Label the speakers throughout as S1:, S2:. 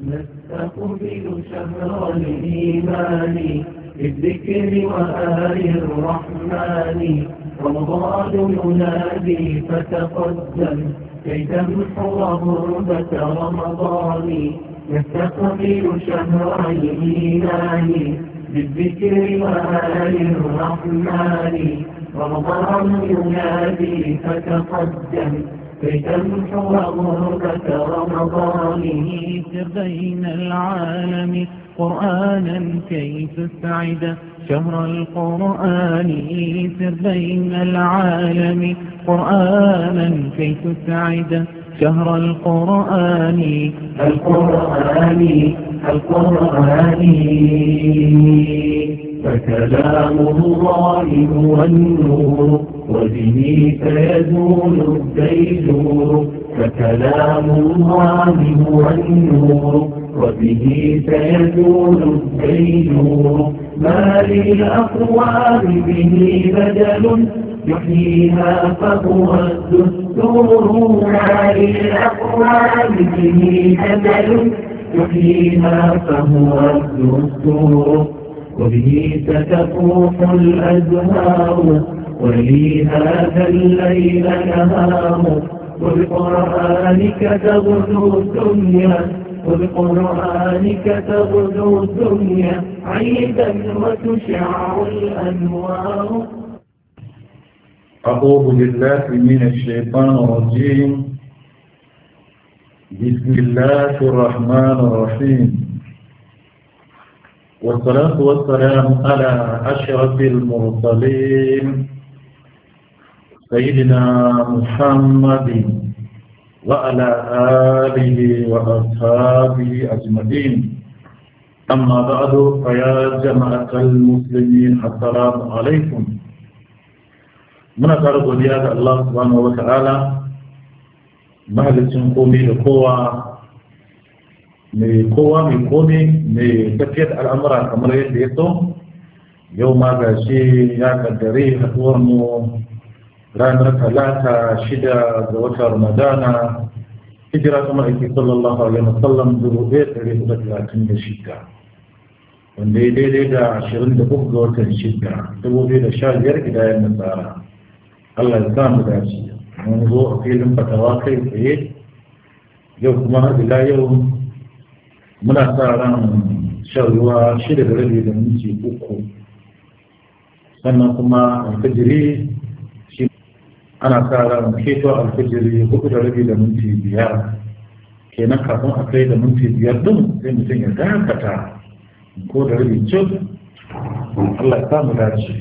S1: نستقبل شهر الإيمان بالذكر وآل الرحمن رمضان ينادي فتقدم كي تمحو غربة رمضان نستقبل شهر الإيمان بالذكر وآل الرحمن رمضان ينادي فتقدم كي تمحو غربة رمضانه بين العالم قرآنا كي تسعد شهر القرآن سر بين العالم قرآنا كي تسعد شهر القرآن القرآن القرآن فكلام الله هو النور وبه سيزول الديجور فكلام الله هو النور وبه سيزول الديجور ما للأقوام به بدل يحييها فهو الدستور ما للأقوام به بدل يحييها فهو الدستور وبه ستفوح الأزهار ولي هذا الليل نهار وبقرآنك تغدو الدنيا وبقرآنك تغدو الدنيا عيدا وتشع الأنوار
S2: أعوذ بالله من الشيطان الرجيم بسم الله الرحمن الرحيم والصلاة والسلام على أشرف المرسلين سيدنا محمد وعلى آله وأصحابه أجمعين أما بعد فيا جماعة المسلمين السلام عليكم muna ƙara godiya ga Allah subhanahu wa ta'ala mahalicin komai da kowa mai kowa mai komai mai tafiyar al'amura kamar yadda ya so yau ma ga shi ya kaddare haduwar mu ranar talata shida ga watan ramadana hijira kuma ake sallallahu alaihi wasallam dubu ɗaya ɗari hudu talatin da shida wanda ya daidai da ashirin da uku ga watan shida dubu biyu da sha biyar gidayen nasara Allah ya samu dace mun zo a filin fatawa kai tsaye yau kuma ila yau muna sa ran shan ruwa shida da rabi da minti uku sannan kuma alfajiri shi ana sa ran keto alfajiri hudu da rabi da minti biyar kenan kafin a kai da minti biyar din sai mutum ya dakata ko da rabi cik Allah ya samu dace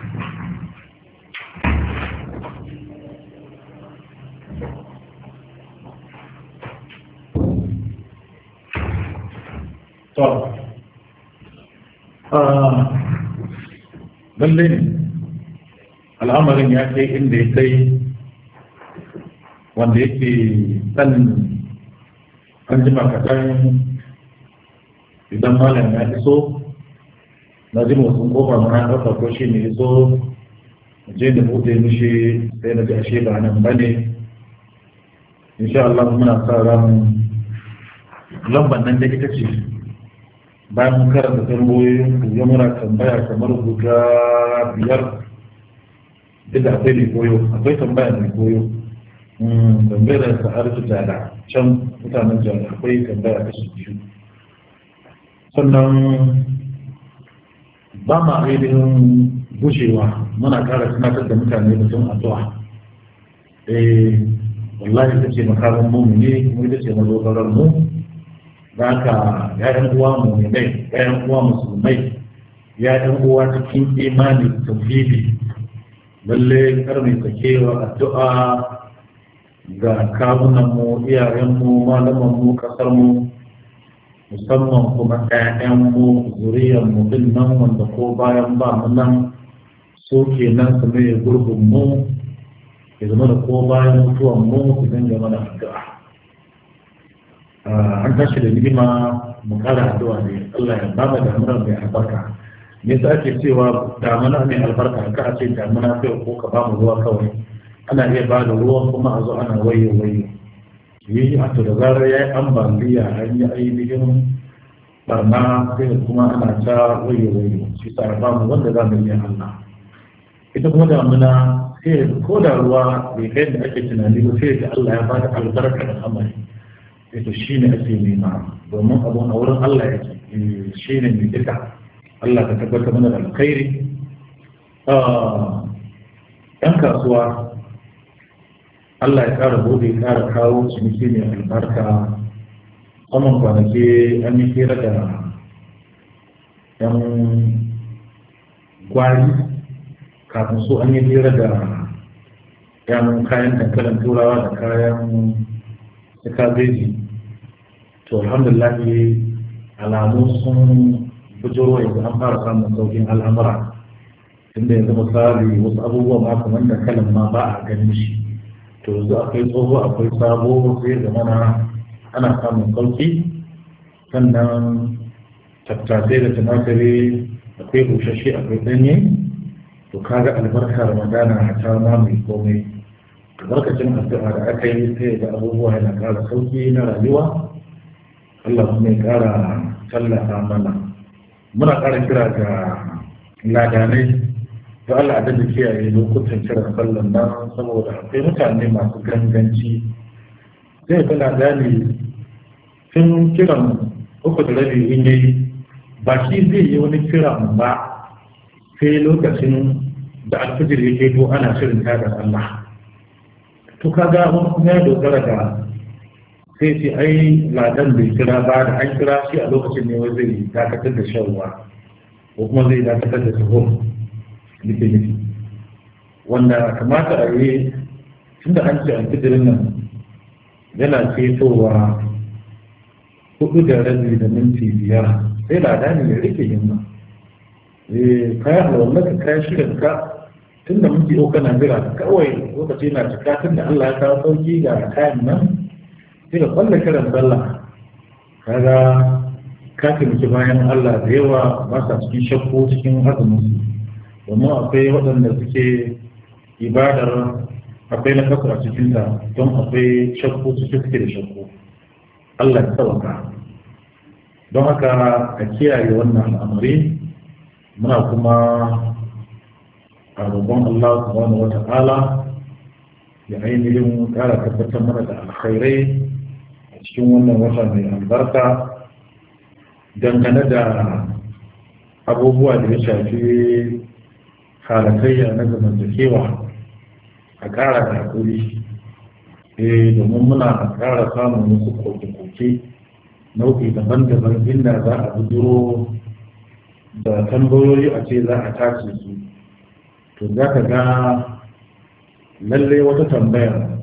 S2: to lallai ne al'amarin ya kai inda ya kai wanda yake ɗan an jima kaɗan idan malam ya iso na ji motsin kofa mana ɗauka ko shi ne iso je da buɗe mishi sai na ji ashe ba nan ba ne insha Allah muna sa ran lambar nan da ita ce bayan mun karanta tambayoyin ya muna tambaya kamar guda biyar duk da akwai mai koyo akwai tambaya mai koyo tambayar da sa'ar su jada can mutanen jada akwai tambaya ta su biyu sannan ba ma ainihin gushewa muna kara tunatar da mutane da sun addu'a eh wallahi ita ce makarar mu ne kuma ita ce mazogarar mu da haka ya'yan uwa mu'minai ya'yan uwa musulmai ya'yan uwa cikin imani tauhidi lalle karni sakewa addu'a ga kawunan mu iyayen mu malaman mu kasar mu musamman kuma ƴaƴan mu zuriyar mu din nan wanda ko bayan ba mu nan so kenan su ne gurbin mu ya zama da ko bayan mutuwan mu su dinga mana addu'a an tashi da nima mu kara addu'a ne Allah ya bada damuna mai albarka me yasa ake cewa damuna mai albarka ka a ce damuna kai ko ka ba mu ruwa kawai ana iya ba da ruwan kuma a zo ana wayo wayo yi a to da zarar ya yi ambaliya an yi ainihin barna sai kuma ana ta wayo wayo shi sa ba mu wanda za mu iya Allah ita kuma damuna sai ko da ruwa bai kai da ake tunani ba sai da Allah ya ba da albarka da amari ita shi ne ake nema domin abun a wurin Allah yake shi ne mai duka Allah ka tabbatar mana da alkhairi ‘yan kasuwa Allah ya ƙara bude ƙara kawo ciniki mai albarka saman kwanaki an yi hira da ‘yan gwari kafin su an yi hira da ‘yan kayan dankalin turawa da kayan kabeji to alhamdulillah alamu sun bujiro yanzu an fara samun saukin al'amura inda yanzu misali wasu abubuwa ma kamar da kalan ma ba a ganin shi to yanzu akwai tsoho akwai sabo sai da mana ana samun sauki sannan tattasai da tumatiri akwai bushashe akwai ɗanye to kaga albarka ramadana a ta mamaye komai albarkacin addu'a da aka yi sai da abubuwa yana ƙara sauki na rayuwa Allah kuma ya ƙara tallafa mana muna ƙara kira ga ladanai da Allah da kiyaye lokutan kiran sallan nan saboda akwai mutane masu ganganci zai ga ladani tun kiran uku da rabi in yi ba shi zai yi wani kiran ba sai lokacin da alfijir yake to ana shirin tada Allah to kaga wani kuma ya dogara da sai ce ai ladan bai kira ba da an kira shi a lokacin ne wai zai dakatar da shan ruwa ko kuma zai dakatar da sahur nake nufi wanda kamata a yi tunda an ce alfijirin nan yana cetowa hudu da rabi da minti biyar sai lada ne ya rike himma eh kayan alwallaka kayan shirin ka tun da muke yau kana jira kawai lokaci na cika tun da Allah ya kawo sauki ga kayan nan sai da kwallon kiran sallah kaga ka taimaki bayan Allah da yawa ba sa cikin shakku cikin azumin su domin akwai waɗanda suke ibadar akwai na kasu a cikinta don akwai shakku cikin suke da shakku Allah ya tsawaka don haka a kiyaye wannan al'amari muna kuma a roƙon Allah subhanahu wa ta'ala ya ainihin ƙara tabbatar mana da alkhairai a cikin wannan wata mai albarka dangane da abubuwa da ya shafi halatayya na zamantakewa a ƙara da haƙuri eh domin muna ƙara samun wasu koke-koke nau'i daban-daban inda za a bujiro da tambayoyi a ce za a tace su to za ka ga lallai wata tambaya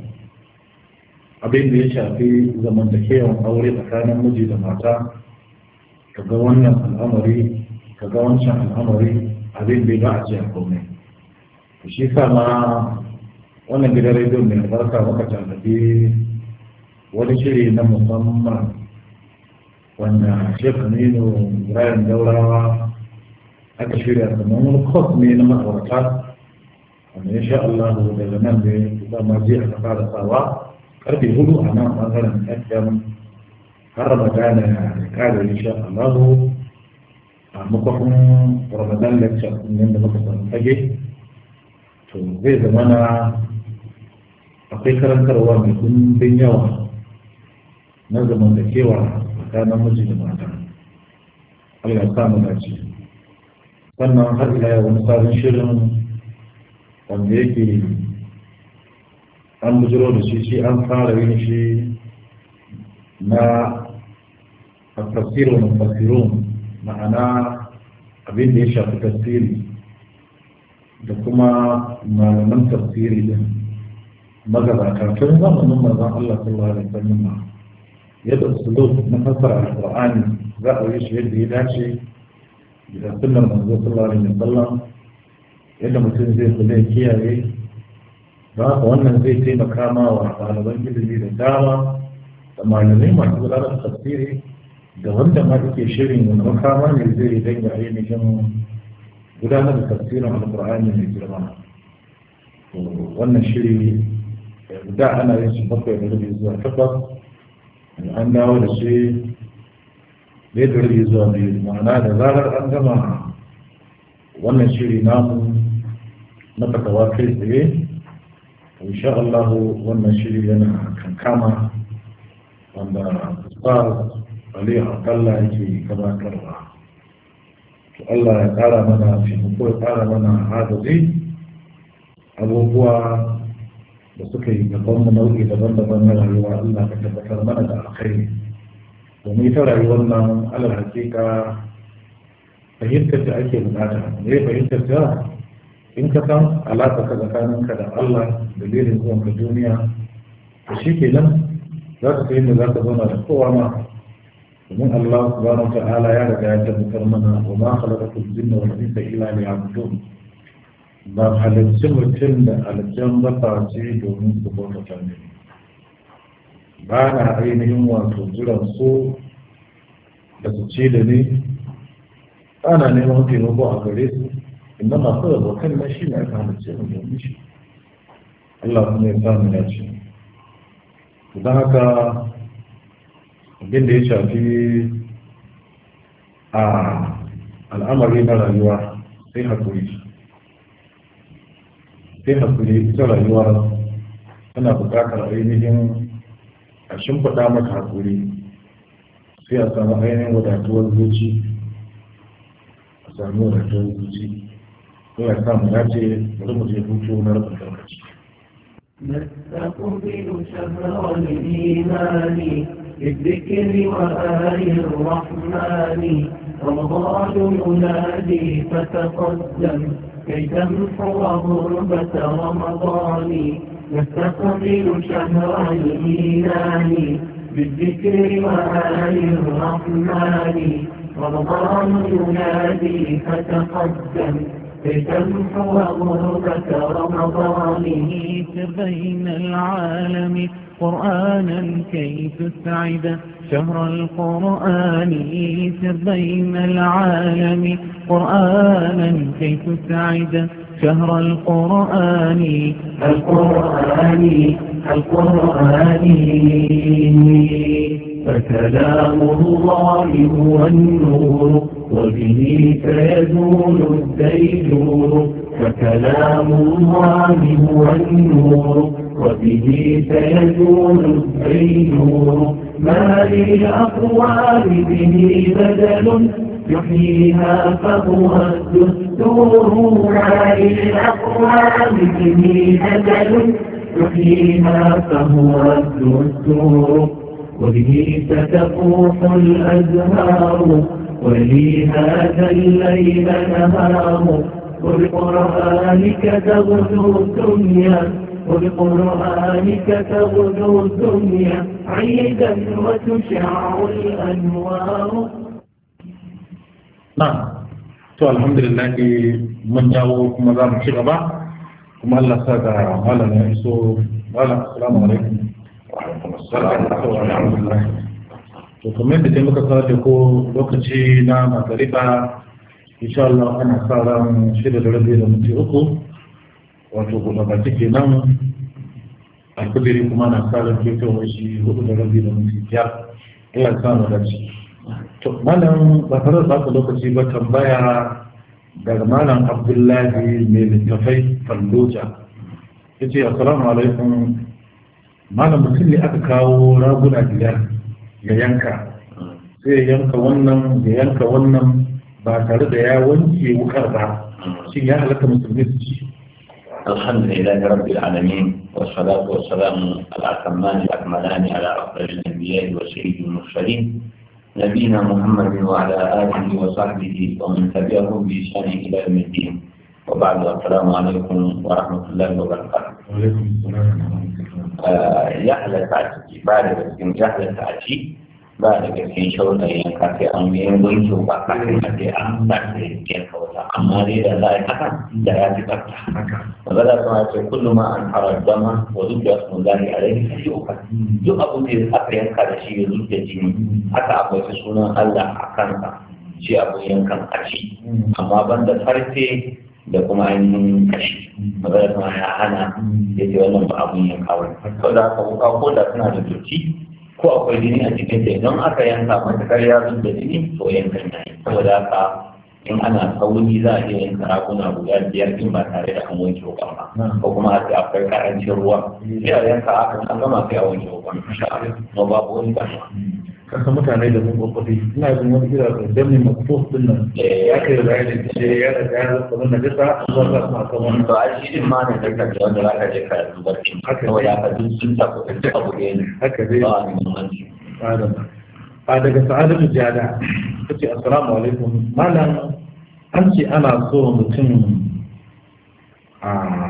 S2: abin da ya shafi zamantakewan aure tsakanin miji da mata ka ga wannan al'amari ka ga wancan al'amari abin da ba a ce a komai to shi sa ma wannan gidan rediyo mai albarka muka tallafi wani shiri na musamman wanda shek aminu ibrahim daurawa aka shirya kamar wani kwas ne na ma'aurata wanda ya sha Allah daga nan ne za ma je aka fara sawa karfe hudu a nan bangaren fm har ramadana ya kare insha Allah a makwafin ramadan lecture din da muka samu fage to zai zama na akwai karantarwa mai kundin yawa na zamantakewa tsakanin miji da mata Allah ya samu dace sannan har ila wani sabon shirin wanda yake an bujiro da shi shi an fara yin shi na tafsirin mufassirun ma'ana abin da ya shafi tafsiri da kuma malaman tafsiri din magabata tun zamanin manzon Allah sallallahu alaihi wasallam yadda usulub na fassara alqur'ani za a yi shi yadda ya dace da sunnar manzo sallallahu alaihi wasallam yadda mutum zai kula ya kiyaye don haka wannan zai taimaka ma wa ɗaliban ilimi da dama da malamai masu gudanar da tafsiri da wanda ma yake shirin wani makama ne zai danga ainihin gudanar da tafsirin alƙur'ani mai girma wannan shiri da ana yin shi bakwai da rabi zuwa takwas an dawo da shi ɗaya da rabi zuwa biyu ma'ana da zarar an gama wannan shiri namu na fatawa kai tsaye insha Allah wannan shiri yana kankama wanda ustaz Ali Abdallah yake gabatarwa to Allah ya ƙara mana taimako ya ƙara mana agaji abubuwa da suka yi gaban mu nau'i daban-daban na rayuwa Allah ka tabbatar mana da alkhairi domin ita rayuwar nan alal hakika fahimtar da ake bukata ne fahimtar da in ka san alaƙa ka tsakaninka da Allah dalilin zuwan ka duniya to shi ke nan za ka sai da za ka zauna da kowa ma domin Allah subhanahu wa ta'ala ya riga ya tabbatar mana wa ma khalaqatul jinna wal insa illa liya'budun ba halarci mutum da aljan ba ce domin su bauta ne ba na ainihin wato jiran su da su ce da ni ana neman taimako a gare su inda masu abokan na shi ne aka halarci mu domin shi Allah kuma ya samu ya ce don haka abin da ya shafi a al'amari na rayuwa sai haƙuri sai hakuri ita rayuwa tana buƙatar ainihin a shimfiɗa mata hakuri sai a samu ainihin wadatuwar zuci a samu wadatuwar zuci ko ya samu ya ce bari mu je hutu na rabin lokaci
S1: نستقبل شهر الإيمان بالذكر وآل الرحمن رمضان ينادي فتقدم كي تمحو غربة رمضان نستقبل شهر الإيمان بالذكر وآل الرحمن رمضان ينادي فتقدم كي تمحو غربة رمضانه بين العالم قرآنا كي تسعد شهر القرآن سر بين العالم قرآنا كي تسعد شهر القرآن القرآن القرآن فكلام الله هو النور وبه سيزول الديجور فكلام الله هو النور وبه سيزول الديجور ما للأقوال به بدل يحييها فهو الدستور ما للأقوال به بدل يحييها فهو الدستور وبه ستفوح الأزهار ولي هذا الليل نهار وبقرآنك تغدو الدنيا وبقرآنك تغدو الدنيا عيدا وتشع الأنوار
S2: نعم to alhamdulillah mun dawo kuma za mu ci gaba kuma Allah sa ga malam ya iso malam assalamu alaikum to kamar da dai muka sanar da ko lokaci na magariba insha Allah ana sa ran shida da rabi da minti uku wato kuma ba take nan alkudiri kuma na sa ran fitowar shi hudu da rabi da minti biyar Allah ya samu dace to malam ba tare da lokaci ba tambaya daga malam abdullahi mai littafai falloja ya ce assalamu alaikum malam mutum ne aka kawo raguna biyar ya yanka sai ya yanka wannan ya yanka wannan ba tare da ya wanke wukar ba shi ya halatta musulmi su ci
S3: الحمد لله رب العالمين والصلاة والسلام الأتمان الأكملان على أفضل الأنبياء وسيد المرسلين نبينا محمد وعلى آله وصحبه ومن تبعهم بإحسان إلى يوم الدين وبعد السلام عليكم ورحمة الله وبركاته.
S2: وعليكم السلام ورحمة الله.
S3: يحلى تعشي بعد بسكين يحلى تعشي بعد بسكين شوطة ينكا في أمين وينشو بقى في أمين بسكين شوطة أما دي لا يتكن جراتي تفتح وبدأ كما كل ما أنحر الدم وذكر اسم الله عليه فليؤكل duk abin da aka yanka da shi ya zuke jini aka akwai sunan Allah a kansa shi abin yankan a ci amma banda farce da kuma ainihin kashi magana kuma ya hana ya ce wannan ba abun yanka wani to da aka wuka ko da suna da dotti ko akwai jini a cikin ta idan aka yanka matakar ya zub da jini to yankan ya yi saboda haka in ana sauri za a iya yanka raguna guda biyar din ba tare da an wanke wukan ba ko kuma a ce akwai karancin ruwa sai a yanka haka an gama sai a wanke wukan insha Allah kuma babu wani damuwa
S2: kasa mutane da mun kwakwafi ina jin wani kira da dami makufuf din nan ya kai da bayanin ce ya da ya zama na jisa zuwa za su maka wani
S3: to a shi din ma ne da kake wanda za ka je ka zubar kin
S2: Haka ne.
S3: saboda ka duk sun ta ko ta abu ne
S2: haka dai
S3: ba ni muhimmanci
S2: adam a daga sa'adatu jada ta ce assalamu alaikum malam an ce ana so mutum a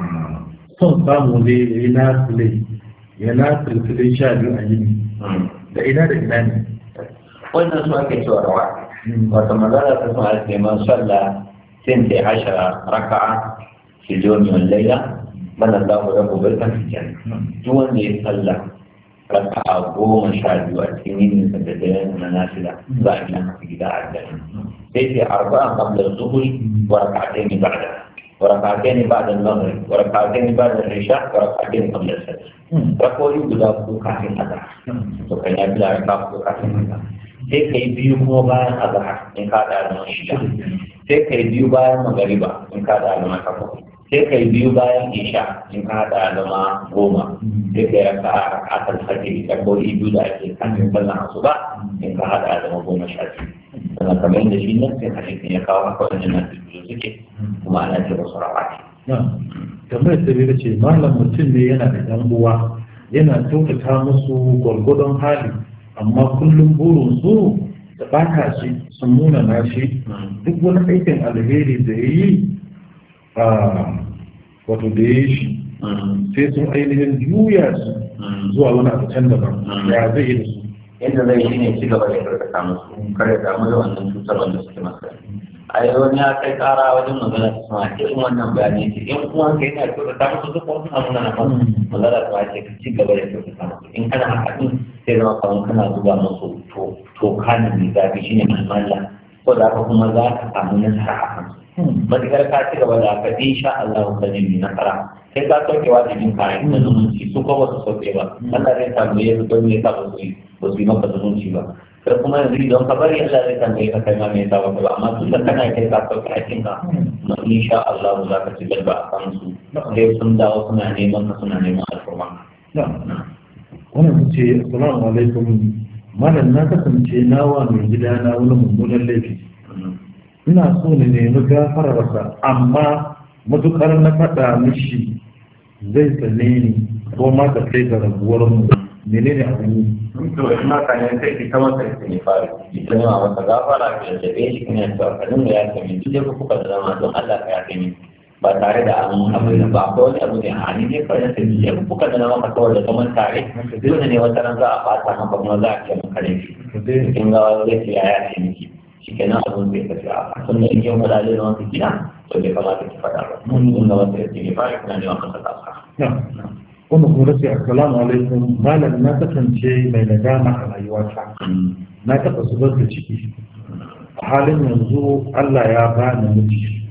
S2: son samu ne ya yi nasile ya nasile sha biyu a yini da ina da ina ne
S3: wannan su ake cewa rawa wato magana ta sun ake man sallah sinta ashara raka'a fi yawmi wal layla bana Allahu lahu barkan fi janna duk wanda ya sallah raka'a goma sha biyu a cikin yinin sa da daren na nafila za a gina masa gida a aljanna sai sai arba'a qabla zuhri wa raka'atayn ba'da wa raka'atayn ba'da al-maghrib wa raka'atayn ba'da al-isha wa raka'atayn qabla al-fajr rak'o'i guda uku kafin azhar to kan ya bila raka'a uku kafin azhar sai kai biyu kuma bayan azhar in ka da zama shida sai kai biyu bayan magariba in ka da zama takwas sai kai biyu bayan isha in ka da zama goma sai kai raka a rakatar fajiri karbobi biyu da ake kafin sallan asuba in ka hada zama goma sha biyu sannan kamar yadda shi nan sai hadisin ya kawo haka wajen nan biyu suke kuma ana ce musu rawati
S2: na tambayar da bai ce malam mutum ne yana da yan uwa yana kyautata musu gwargwadon hali amma kullum burin su da bata shi sun nuna na shi duk wani aikin alheri da ya yi a wato da ya yi shi sai sun ainihin juya su zuwa wani abu can daban ya zai yi da su
S3: yadda zai shi ne ci gaba da karkata musu kare damu da wannan cutar wanda suke masa a yi wani ya kai kara wajen magana ta sama irin wannan bayani ce in kuma ka yana kyautata musu duk wasu abu na nan magana ta ce ka ci gaba da kyautata musu in kana haka din sai zama kamar kana zuba musu toka ne mai zafi shine malmalla ko da haka kuma za ka samu nasara a kansu matukar ka ci gaba da haka insha Allah ka ne mai nasara sai ka sauke wajibin kayan na zumunci su ko ba su sauke ba Allah zai tambaye su don me yasa ba su yi ba su yi maka zumunci ba sai kuma yanzu idan ka bari Allah zai tambaye ka kai ma me yasa ba amma tun da kana kai ka sauke aikin ka ma insha Allah za ka ci gaba a kan su sai sun dawo suna neman ka suna neman alfurma
S2: wannan su ce assalamu alaikum malam na kasance nawa mai gida na wani mummunan laifi ina so ne nemi gafararsa amma matukar na faɗa mishi zai tsane ni ko ma ta kai ga rabuwar mu menene abin yi
S3: to in ma ka ne sai ki kama kai ne fara ita ne ma masa gafara ki da tabe shi kana cewa ka dinga ya kai duk da kuka da zama don Allah ka ya kai ba tare da an abu da ba ko wani abu ne a ni ne kawai sai ya kuka da maka kawai da kaman tare dole ne wata ran za a fata maka kuma za a ce maka ne kin ga zai ce ya ya ce miki shikenan abun bai tafi a sun da in yau da da wata gida to bai kamata ki faɗa ba mun ga wata yake ne fara kana ne maka saka
S2: na wannan kuma sai assalamu alaikum malam na kasance mai nadama a rayuwata na taɓa zubar da ciki a halin yanzu Allah ya bani miji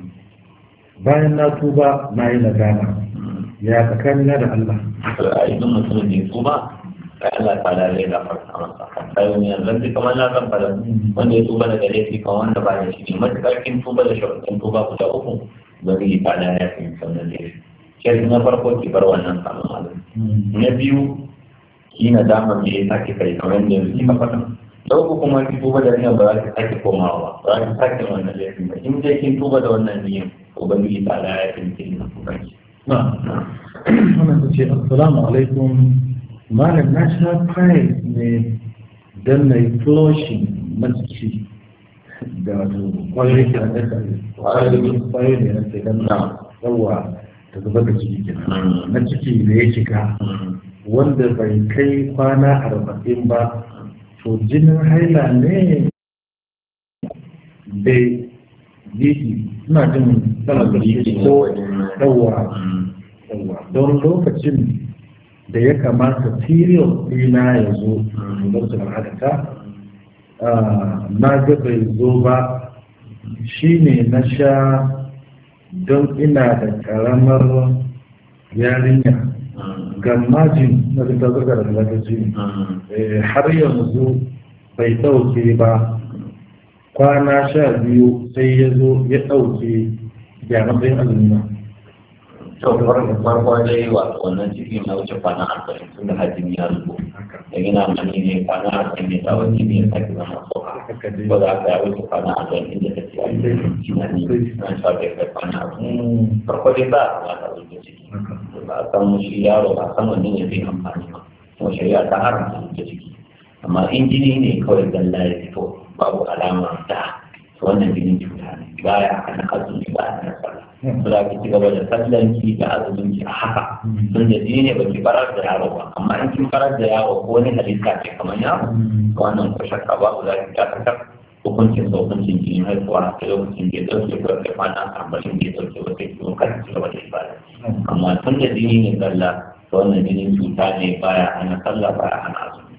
S2: bayan na tuba na yi nadama ya tsakanina da Allah
S3: a idan mutum ne tuba sai Allah ta da zai gafarta masa sai wani yanzu sai kamar na kan fada wanda ya tuba daga laifi kan wanda ba ya shi ne matuƙar kin tuba da sharuɗin tuba guda uku ba zai yi fada ya fi sannan laifi sai na farko ki bar wannan samun malam na biyu ki na damar me ya sake kai kamar yadda yanzu kika faɗa da uku kuma ki tuba da niyan ba za ki sake komawa ba za ki sake wannan laifin ba in dai kin tuba da wannan niyan ubangiji ta da ya fi mutum na tubanki
S2: na wannan ta ce assalamu alaikum malam na sha fayil ne don na yi flushing na ciki da wato kwayoyin ke da kwayoyin kwayoyin ne na ce don na yawa ta zuba da ciki kenan na ciki da ya shiga wanda bai kai kwana arba'in ba to jinin haila ne bai yi suna jin sanar da shi ko yawa yawa don lokacin da ya kamata period ɗina ya zo don su al'adata na ga bai zo ba shi ne na sha don ina da karamar yarinya gammajin na da zarga da lagaci har yanzu bai ɗauke ba kwana sha biyu sai ya zo ya ɗauke ya matsayin azumi na
S3: to farko dai wato wannan ciki na wuce kwana arba'in tun da hajji ya zubo da yana mani ne kwana arba'in ne tsawon jini ya sake zama soka ko da aka yi wuce kwana arba'in inda ta ce a yi jina ne na sha bai kai kwana arba'in farko dai ba a kamata a zuba ciki ba a san shi yaro ba a san wani ne zai amfani ba kuma shari'a ta haramta zuba ciki amma in jini ne kawai zalla ya fito babu alama da wannan jinin cuta ne baya hana azumi ba hana sallah ba za ki ci gaba da sallan ki da azumin ki a haka tun da jini ne ba ki farar da yaro ba amma in kin farar da yaro ko wani halitta ce kamar yaro wannan ko shakka ba za ki dakatar hukuncin sa hukuncin jini haihuwa a lokacin da ya dauke ko kai kwana arba'in da ya dauke ba sai kuma kan ci gaba da ibada amma tun da jini ne sallah to wannan jinin cuta ne baya hana sallah baya hana azumi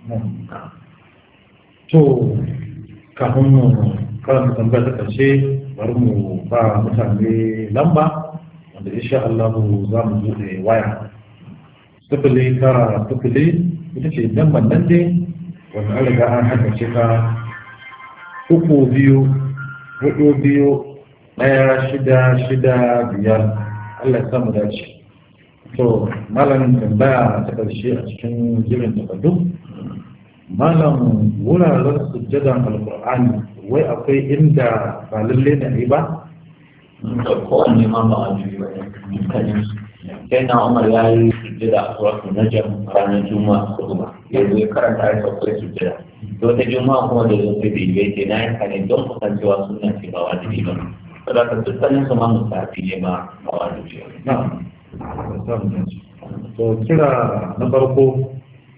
S2: to kafin mu karanta tambayar ta ƙarshe bari mu ba mutane lamba wanda insha Allah za mu buɗe waya sifili tara sifili ita ce lambar nan dai wanda an riga an haddace ta uku biyu hudu biyu ɗaya shida shida biyar Allah ya samu dace to malam tambaya ta ƙarshe a cikin jirin takardu malam wuraren sujjadan alkur'ani wai akwai inda ba lalle da yi ba
S3: da kowanne ma ba a juyi ba dukkanin sai na umar ya yi sujjada a suratul najm ranar juma'a ko ba ya zo ya karanta ya sauƙai sujjada to ta juma'a kuma da zo sai bai bai ce na yi kane don kusancewa suna ce ba wajibi ba saboda ka dukkanin su ma musafi ne ba ba wajibi ba
S2: na to kira na farko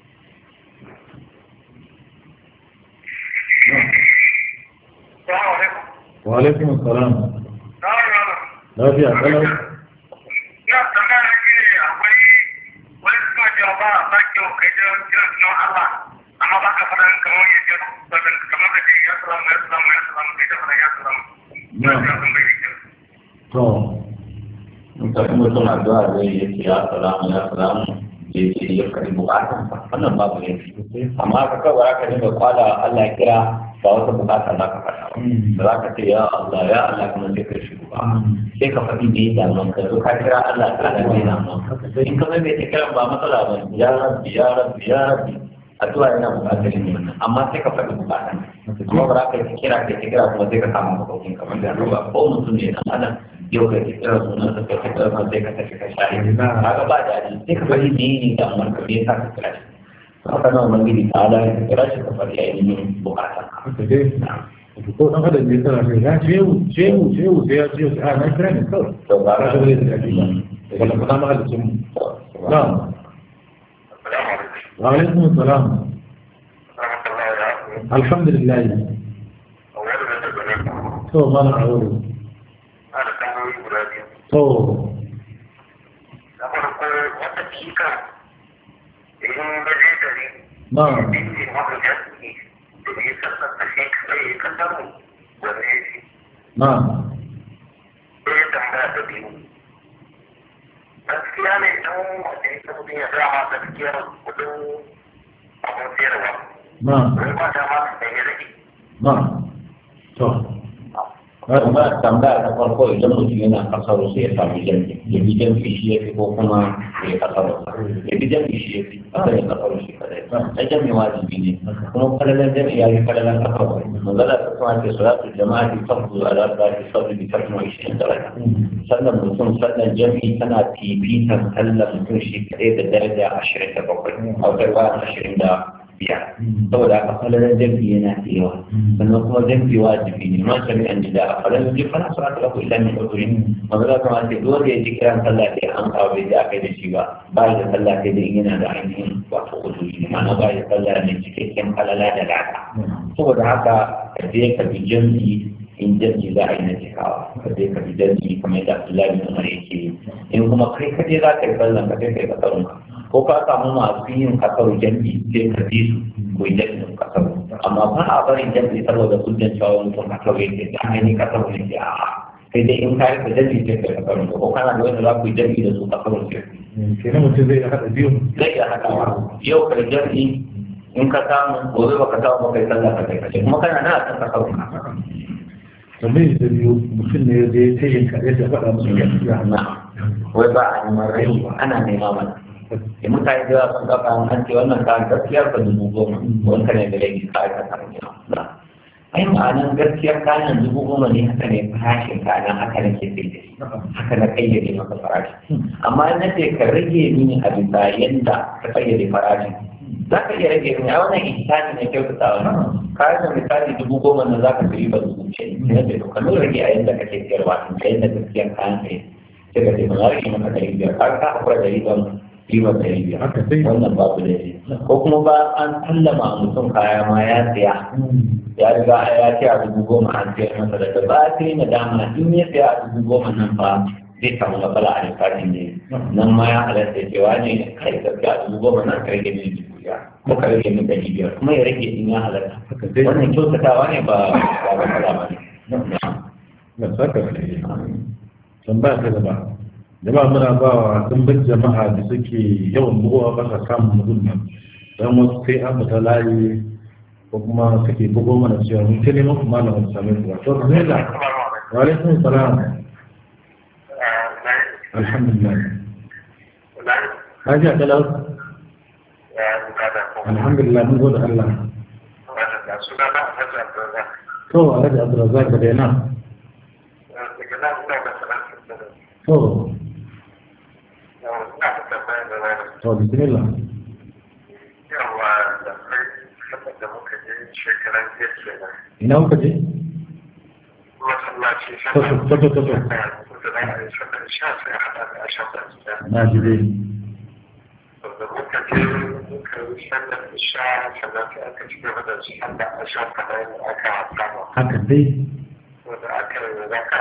S2: wa alaikum salam lafiya kalau
S4: Ya, tambaya na shi ne akwai wani suna cewa ba ba kyau kai da kiran sunan Allah amma ba ka faɗan kamar ya ce kamar ka ce ya salamu ya salamu ya salamu kai ta faɗan ya salamu.
S2: Na.
S4: Ya san bai da kyau.
S2: to
S3: mutane mutum addu'a zai yi ce ya salamu ya salamu ya ce ya karbi bukatan wannan babu yanki amma ka kawai aka dinga kwala Allah ya kira ba wata bukata za ka faɗa ba za ka ce ya Allah ya Allah kuma sai ka shigo ba sai ka faɗi da ya damu ka zo ka kira Allah ta da mai damu in ka mai ta kiran ba matsala ba ya rabbi ya rabbi ya rabbi addu'a yana bukatar yin wannan amma sai ka faɗi bukata kuma ba za ka yi kira ka kira kuma sai ka samu makokin kamar da ba ko mutum ne dan adam yau ka kira sunan sa ka kira sunan sai ka tafi ka share kaga ba daɗi sai ka faɗi me ne da amma ka me yasa ka kira shi haka nan ubangiji ta ala ka kira shi ka faɗi ainihin bukatan ka
S2: haka dai ko dan adam ne tana sai ya jewu jewu jewu sai ya jewu sai a na kira ne kawai
S3: to ba
S2: ba
S3: ka
S2: ka zai da ake ba wala kuma ma halicin mu na'am
S4: Assalamu alaikum.
S2: wa alaikum salam
S4: Rahmatullahi wa barakatuh.
S2: alhamdulillah
S4: A wani da ta gane ku.
S2: to mana a wuri
S4: Ana tambayoyi guda biyu.
S2: to
S4: Na farko wata cika idan ba zai gari
S2: na'am
S4: dinki maka jasi da ya sassa kashe kai ya kasar mu wanda ya ce.
S2: na'am
S4: Sai ya tambaya da biyu. Gaskiya ne idan wanda ya mutum ya dama gaskiyar kudin abin sayarwa.
S2: na'am
S4: Wai ba dama da ya rage.
S2: na'am to
S3: kuma tambaya ta farko idan mutum yana kasar sai ya samu jami'i ya bi jami'i shi ya fi ko kuma ya kasar ya bi jami'i shi ya fi kada ya kasar shi kadai na jami'i wajibi ne kuma falalan jami'i ya fi falalan kasar manzala ta kuma ce salatu jama'a ta tafi ala zaki sauri bi kasma ishirin daraja sannan mutum sannan jami'i tana fifitan sallan mutum shi kadai da daraja ashirin da bakwai a wata bayan ashirin da biyar saboda haka falalan jami'i yana da yawa sannan kuma jami'i wajibi ne ma sami an jida a falalan jami'i fana su aka lafi ilimin ɗaukuri magana kuma ce duk wanda ya ji kiran sallah sai an kawo bai ji aka yi da shi ba ba da sallah sai dai yana da ainihin wato uzuri ne ma'ana ba da sallah ne cikakken falala da lada saboda haka ka je ka bi jami'i in jami'i za a yi na cikawa ka je ka bi jami'i kamar yadda Abdullahi bin Umar yake yi in kuma kai kaje za ka yi sallah ka je ka yi kasarunka ko ka samu masu yin kasar jami'i sai ka bi su ko yi jami'in kasar amma ba a barin jami'i saboda hujjan cewa wani mutum kasar yake da an gani kasar ne ke a sai dai in ka rika jami sai ka kasarun ko kana da wanda za ku yi jami da su kasarun sai
S2: kenan mutum zai haɗa biyu
S3: zai iya haɗawa yau kai jami in ka samu gobe ba ka samu ba kai sallah ka kai kace kuma kana na a kan kasarun ka
S2: tambayi da biyu mutum ne zai ta yin kare da faɗa musu gaskiya
S3: na wai ba a neman rai ana nema mana da mutane da yawa sun kafa an ce wannan kayan gaskiyar ka dubu goma wani ka ne da laifi ka aika samun yana ai ma'anan gaskiyar kayan dubu goma ne haka ne farashin kayan haka na ke sai da shi haka na kayyade maka farashi amma na ce ka rage mini a bisa yadda ka kayyade farashin za ka iya rage mini a wannan ihsani ne kyautatawa kayan da misali dubu goma na za ka fi riba dubu ce ne da ka lura rage a yadda kake siyarwa a yadda gaskiyar kayan ka yi sai ka ce ba za rage maka ɗari biyar har ka hakura da riban ribar ɗari biyar
S2: haka sai
S3: wannan babu da shi ko kuma ba an sallama mutum kaya ma ya siya ya riga ya ce a dubu goma an siyar masa daga ba sai na dama in ya siya a dubu goma nan fa zai samu matsala a lissafin ne nan ma ya halatta cewa ne kai gaskiya a dubu goma nan ka rage min dubu biyar ko ka rage min ɗari biyar kuma ya rage in ya halatta
S2: haka sai
S3: wannan kyautatawa ne ba ba matsala ba ne
S2: na saka da yi tambaya ta gaba jama'a muna ba wa dimbin jama'a da suke yawan bugowa ba sa samun mutum nan don wasu sai an fita layi ko kuma suke bugo mana cewa mun ta neman kuma na wani same su ba to bismillah wa alaikum salam alhamdulillah haji akalau alhamdulillah mun gode Allah to alhaji abdulrazak da yana to to bismillah ina muka je to to to to na ji dai
S4: da muka je muka yi sallar isha sannan sai aka ci gaba da sallar asha kamar aka saba
S2: haka dai
S4: wanda aka yi zaka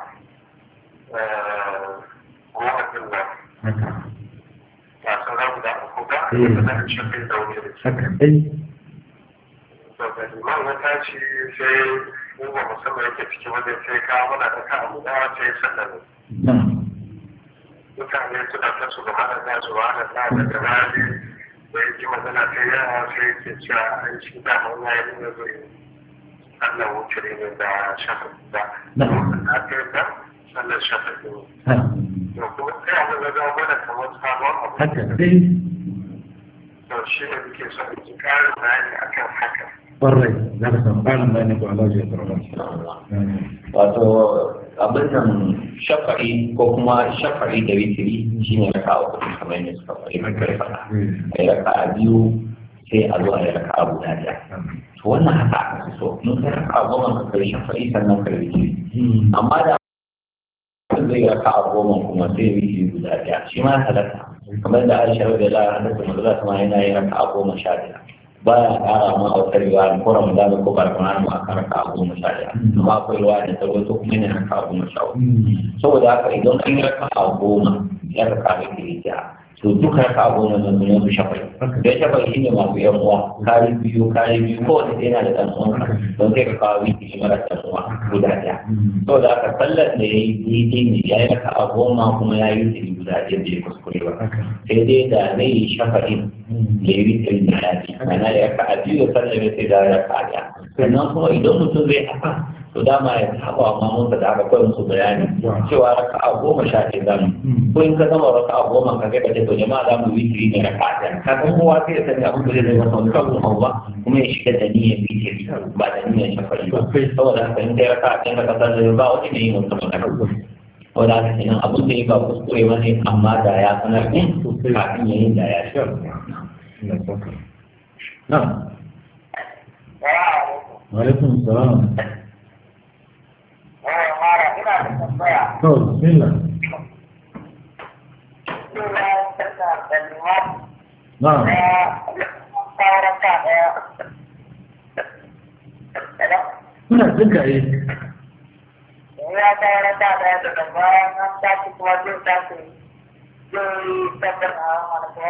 S4: goma din nan
S2: haka
S4: ba sauran guda uku ba
S2: Eh.
S4: da na shafi da wuri
S2: haka dai
S4: to da liman ya tashi sai mu ba musamman yake cikin wajen sai ka muna da ka abu da sai sallar
S2: na
S4: mutane suna ta su gaba da nasu wa da na da rani da ya ji magana ta yawa sai ke cewa an shi da mun ya yi nuna zai Allah wuce ne da shafa da
S2: Na.
S4: a kai da sannan shafa ne
S2: ha
S4: to kuma sai abin da zama mana kamar sabon abu
S2: haka dai
S4: to shi ne muke son in ji ƙarin bayani akan haka
S2: ƙwarai za ka samu ƙarin bayani ko Allah ya tsara
S3: wato abin nan shafa'i ko kuma shafa'i da witiri shi ne raka uku kamar yadda suka faɗi mai kai faɗa a yi raka a biyu sai a zo a yi raka a guda ɗaya to wannan haka aka fi so mun kai raka a goma ka kai shafa'i sannan kai witiri amma da mutum zai raka a goma kuma sai witiri guda ɗaya shi ma ya halatta kamar da aisha da la halatta mazala kuma yana yin raka a goma sha ɗaya baya ƙara ma a wata riwaya ko ramadan ko barkana mu aka raka a goma sha ɗaya amma akwai riwaya da ta rawaito kuma yana raka a goma sha uku saboda haka idan an yi raka a goma ya raka a kirkiya to duka raka a goma nan sun yanzu shafai don shafai shi ne masu yan uwa kari biyu kari biyu kowane ɗaya yana da ɗan uwan don sai ka kawo wiki shi mara ɗan uwa guda ɗaya saboda haka sallar da ya yi daidai ne ya yi raka a goma kuma ya yi wiki guda ɗaya bai kuskure ba sai dai da zai yi shafa'in da ya yi wiki da ya fi ana ya raka a biyu da sallar ya sai da ya raka a ɗaya sannan kuma idan mutum zai haka to dama ya saba ma mun da aka koyi musu bayani cewa raka a goma sha ɗaya zamu ko in ka gama raka a goma ka kai ka ce to jama'a za mu witiri ne raka a ɗaya ka san kowa sai ya sani abin da zai zai masa wani kafin hau ba kuma ya shiga da niyyar witiri ba da niyyar shafari ba saboda haka in kai raka a ɗaya ka kasar da ba wani ne yin wata magana saboda haka kenan abin da ya ba kuskure ba ne amma da ya sanar ɗin kafin ya yi da ya shi
S2: na wa alaikum salam
S4: mara ina da tambaya
S2: to bismillah
S4: ina tana da liman
S2: na
S4: ɗaya sauran ka ɗaya
S2: kuna jin ka yi
S4: ya sauran ka ɗaya daga bayan an tashi kuma zai tashi zai tabbata a wani kuma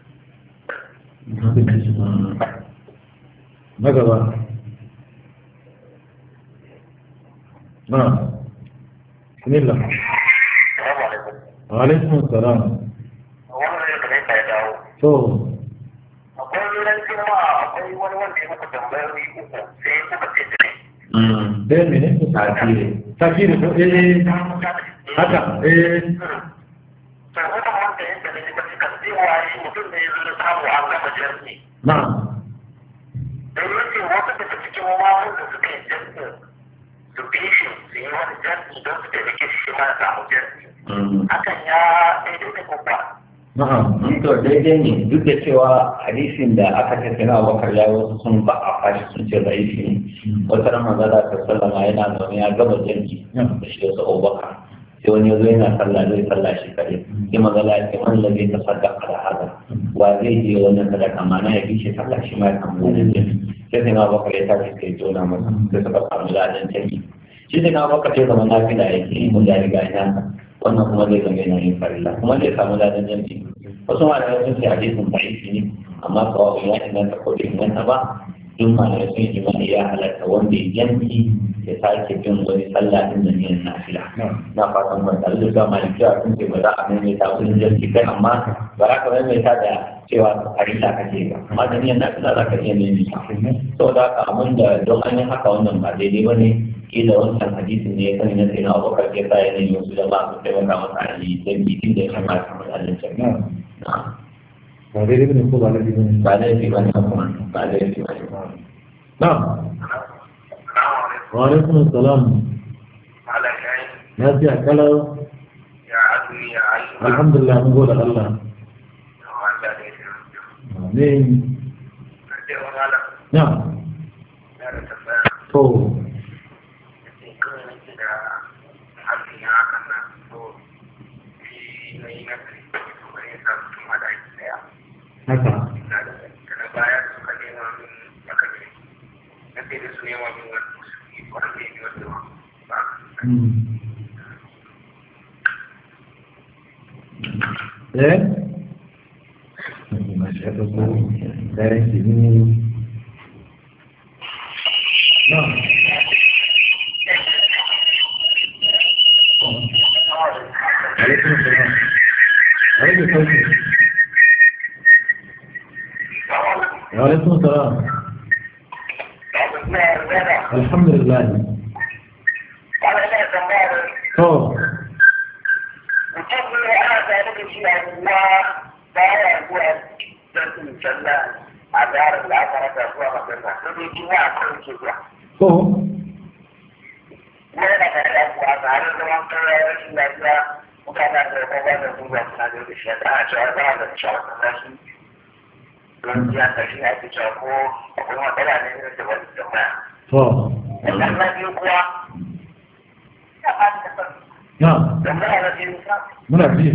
S2: na gaba na bismillah
S4: Assalamu alaikum.
S2: wa alaikum salam
S4: Wannan ne da kai dawo.
S2: to
S4: Akwai ran juma'a akwai wani wanda ya muku tambayoyi uku sai kuka ce da ni.
S2: dai mene
S3: tasiri
S2: tafsiri ko eh haka eh
S4: To wannan wanda ya da ni ba suka cewa shi mutum ne ya zo da samu an gama jirgi.
S2: na'am
S4: Don yake wasu daga cikin mamun da suka yi jirgi su bi shi su yi wani jirgi don su taimake shi shi ma ya samu jirgi. Hakan ya daidai da kuma.
S2: na'am
S3: to daidai ne duk da cewa hadisin da aka tattauna wa bakar ya wasu sun ba a fashi sun ce da ne wata ran manzo da sallama yana zaune ya gaba janki da shi da su abubakar sai wani yazo yana sallah zai sallah shi kare sai manzo Allah ya ce man ladai ta sadaka da hada wa zai je wannan sadaka mana ya bi shi sallah shi ma ya samu wannan janki sai sai na bakar ya tashi sai jona masa sai suka samu ladan janki shi sai na bakar ya zama nafila yake mun da riga ina wannan kuma zai zama yana yin farilla kuma zai samu ladan janki wasu malamai sun ce hadisin da'ifi ne amma kawai ya inganta ko bai inganta ba duk malamai sun yi imani ya halatta wanda ya yanki ya sake bin wani sallah din da niyan nafila na fatan ban tare da cewa malikiya sun ce ba za a maimaita wurin janki kai amma ba za ka maimaita da cewa farilla kake ba amma da niyan nafila za ka iya maimaita saboda haka abin da don an yi haka wannan ba daidai ba ne kila wancan hadisin ne ya sani na sai na abokan ke sa yanayin wasu da ba su taimaka masa a yi janki tun da ya kamata matsalin janki
S2: ba daidai bane ko ba daidai bane
S3: ba laifi ba ne kuma ba laifi ba ne
S2: na'am wa alaikum salam
S4: Malam yayi
S2: ya ce kalau
S4: ya azumi ya ayyuka.
S2: alhamdulillah mun gode Allah
S4: Allah ne ya
S2: amin
S4: ce wa malam
S2: na'am
S4: ya da tambaya
S2: to
S4: sai kawai nake da haƙƙi na hakan nan to shi na yi nazari to bari ya sa mutum a ɗaki ɗaya
S2: haka
S4: na da daga baya da suka nema min aka ne na sai da su nema min wani musulmi wanda ya yi wanda ba
S2: Hmm. eh masih ada bu dari sini nah Waalaikumsalam. Waalaikumsalam. Waalaikumsalam. Alhamdulillah. Oh,
S4: mutum ne ana tare da shi a ruwa baya zuwa sarkin sallah a darin da aka rasa zuwa makaranta sai dai jini a kan ke zuwa
S2: oh,
S4: kuma yana tare da kuwa tare da zaman kare rashin lafiya mutane da kuma ba da zuwa suna da da shi ana cewa za a da cewa kan shi don ya kashi na fi cewa ko akwai matsala ne da wani jama'a
S2: oh.
S4: sannan na biyu kuwa ya fadi da sarki
S2: Nah,
S4: jama'a na biyu kuwa
S2: mana ji.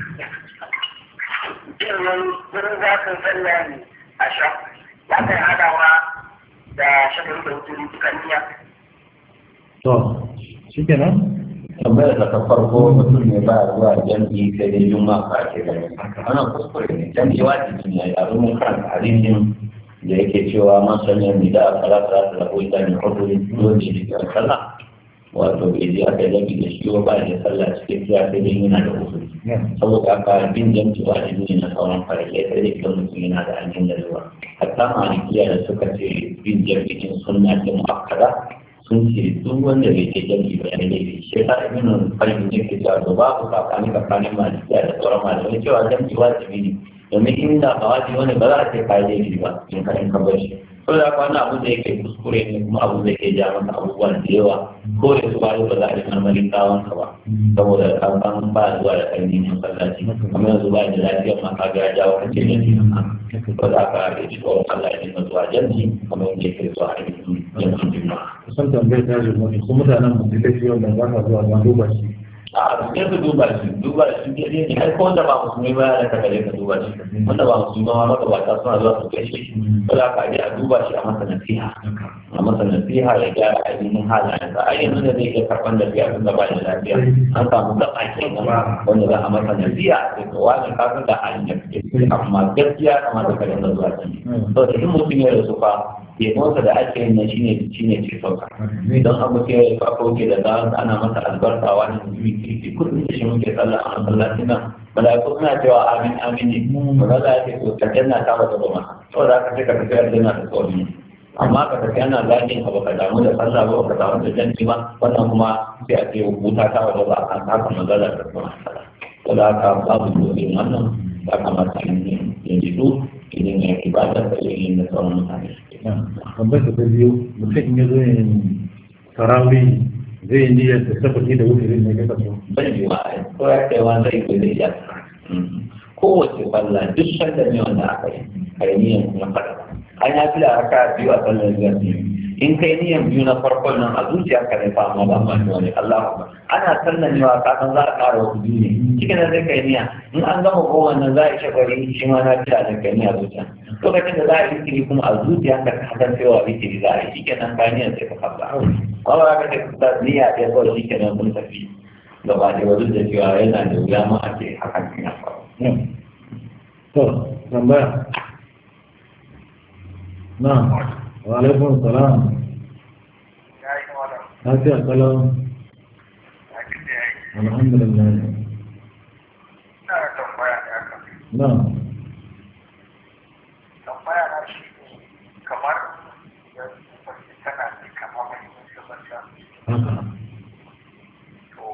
S4: ilimin wurin zafin sallah ne a sha ya kai hadawa da shagali da wuturi dukan niyya
S2: To, shikenan?
S3: tambayar da ta farko mutum ne ba zuwa jam'i sai dai juma ka ake gani wannan kuskure ne jam'i wajibi ne a rumun kan hadisin da yake cewa man sanya ni da salatu salatu da koyi tani huduri dole ne ga sallah wato bai je aka yi jam'i da shi ba da sallah cikin kiya sai dai yana da huduri saboda haka bin jam'i wajibi ne na sauran farillai sai dai idan mutum yana da hanyar da zuwa hatta malikiya da suka ce bin jam'i din sunna ce mu'akkada sun ce duk wanda bai ke jami'i ba ne laifi shi ta ibn qayyim ne ke cewa to babu tsakani tsakanin malikiya da sauran malamai cewa jami'i wajibi ne domin inda ba wajibi wani ba za a ce ka yi laifi ba in ka in ka bar shi so da haka wannan abu da yake kuskure ne kuma abu da yake ja masa abubuwa da yawa ko da su bayu ba za a yi marmarin kawon ka ba saboda ka san ba zuwa da karni ne masallaci kuma yanzu ba da lafiyar ma ka ga ya jawo kace ne ko da aka yi shi ko Allah ya dinga zuwa jami'i kamar yadda yake zuwa a yi jami'in juma'a
S2: Kusan tambayar ta jirma ne, kuma mutanen mu da laifi wanda ba sa zuwa ma duba shi.
S3: a sai ka duba shi duba shi ke ne har ko wanda ba musulmi ba ya ka gare ka duba shi wanda ba musulmi ma maka ba ta suna zuwa su gaishe shi ba za ka je a duba shi a masa nasiha a masa nasiha ya gyara ainihin halayen sa ai yanzu da zai iya karɓar lafiya tun da ba da lafiya an samu gaba kenan wanda za a masa nasiha sai ka wani ka san da halin da kake amma gaskiya kamata ka dinga zuwa can saboda in mutum ya rasu fa yabonsa da ake yin nan shine shine ce sauka idan abu ke farko ke da za ana masa albarka wani mutum ke kullum da shi muke sallah a masallacin nan malaiku suna cewa amin amin ne ba za a ce to ka janna ta wata ba masa saboda haka sai ka tafi aljanna da tsawon amma ka tafi ana zagin abu ka damu da sallah ba ka damu da janci ba wannan kuma sai a ce wuta ta wata ba a kan haka magana da kuma sallah saboda haka babu dole wannan ya kamata yin jidu idan ya ibadar da yin da sauran mutane
S2: tambayar ta biyu mutum in ya zo yin tarawih zai yi niyyar da sabaki da wuce ne ga kaso
S3: bai yi wa ko ya kai wani zai kai zai ya kowace balla duk sanda ne wanda aka yi a yi niyyar kuma fada an ya fi da aka biyu a sallar biyar in kai niyyar biyu na farkon nan a zuciya ka ne fa amma ba ma wani Allah ba ana sallar ne wa kasan za a ƙara wasu biyu ne cikin da zai kai niyya in an gama kowanne nan za a yi shagwari shi ma na fi da kai niyya zuciya lokacin da za a yi zikiri kuma a zuciya ka kasar cewa zikiri za a yi shi kenan ka niyyar sai ka fasa ba ba ka ta niyya ɗaya kawai shi kenan kun tafi gaba da wajen da cewa yana da wuya ma a ce hakan ya faru.
S2: to tambaya na wa alaikun salam
S4: ya yi wala
S2: lafiya kalau
S4: a cikin ya yi
S2: alhamdulillah
S4: ina da tambaya ne aka
S2: na
S4: tambaya na shi ne kamar yanzu mace tana da kama mai musulunta
S2: haka
S4: to